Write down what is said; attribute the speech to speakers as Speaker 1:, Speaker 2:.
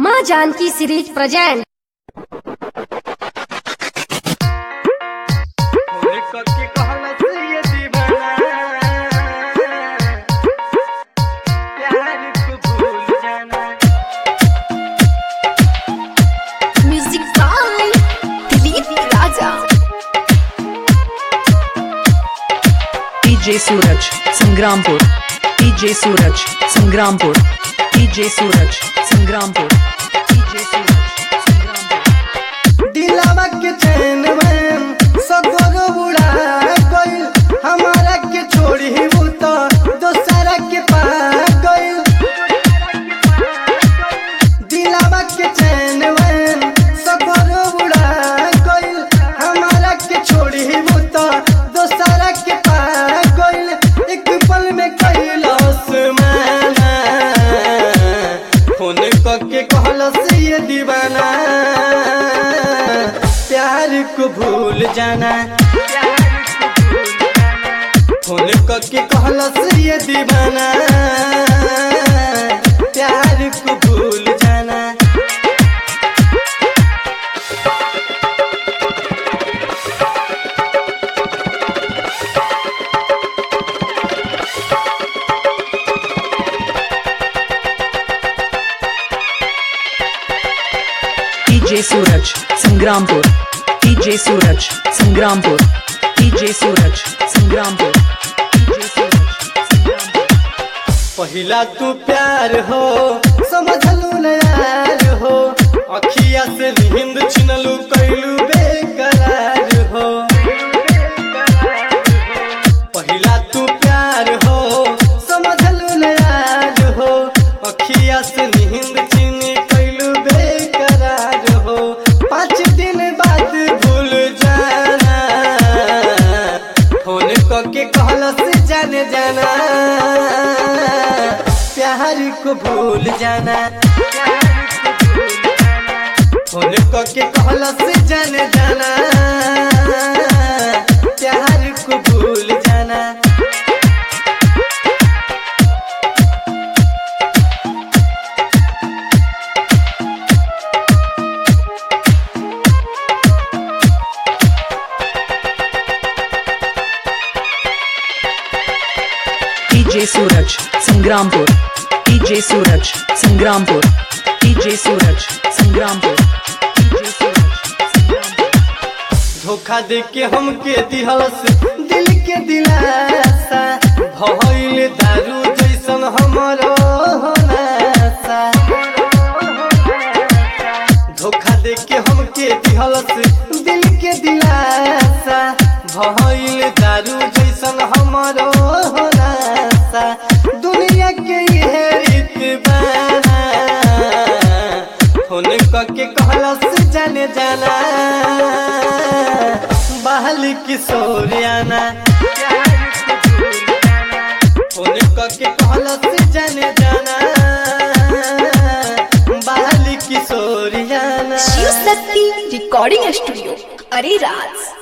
Speaker 1: माँ Janaki series present
Speaker 2: Holi करके कहला से ये दीवाना प्यार को भूल जाना
Speaker 1: music by Dilip Raja
Speaker 3: DJ Suraj, Sangrampur. DJ Suraj, Sangrampur. DJ Suraj, Sangrampur. DJ Suraj, Sangrampur.
Speaker 2: दिलावा के चैन में सगोर उड़ा गइल हमारा के छोड़ी वो तो दोसरा के पा गइल दिलावा के चैन में सगोर उड़ा गइल हमारा के छोड़ी वो तो दोसरा के पा गइल एक पल में कैलाश माना फोन करके कहलस ये दीवाना प्यार को भूल जाना फोन करके कहलस ये दीवाना प्यार को भूल जाना
Speaker 3: DJ Suraj, Sangrampur. DJ Suraj, Sangrampur. DJ Suraj, Sangrampur. DJ Suraj, Sangrampur.
Speaker 2: पहिला तू प्यार हो समझलू न यार हो अखिया से नींद छिनलू कैलू बेकरार हो पहिला तू प्यार हो समझलू न यार हो अखिया से नींद छिन कैलू बेकरार हो पाँच दिन बाद भूल जाना फोन करके कहलस जाने जाना प्यार को भूल जाना फोन करके कहलस जाने जाना प्यार को भूल जाना
Speaker 3: DJ Suraj, Sangrampur. DJ Suraj, Sangrampur. DJ Suraj, Sangrampur. DJ Suraj, Sangrampur.
Speaker 2: धोखा दे के हमके दिहलस दिल के दिलासा भइल दारू जैसन हमरो होनासा धोखा दे के हमके दिहलस दिल के दिलासा भइल दारू जैसन हमरो होनासा दुनिया के ये रीत बाना फोन करके कहलस जाने जाना बहल किशोरियाना फोन करके कहलस जाने जाना बहल किशोरियाना
Speaker 1: शिव शक्ति रिकॉर्डिंग स्टूडियो अरे राज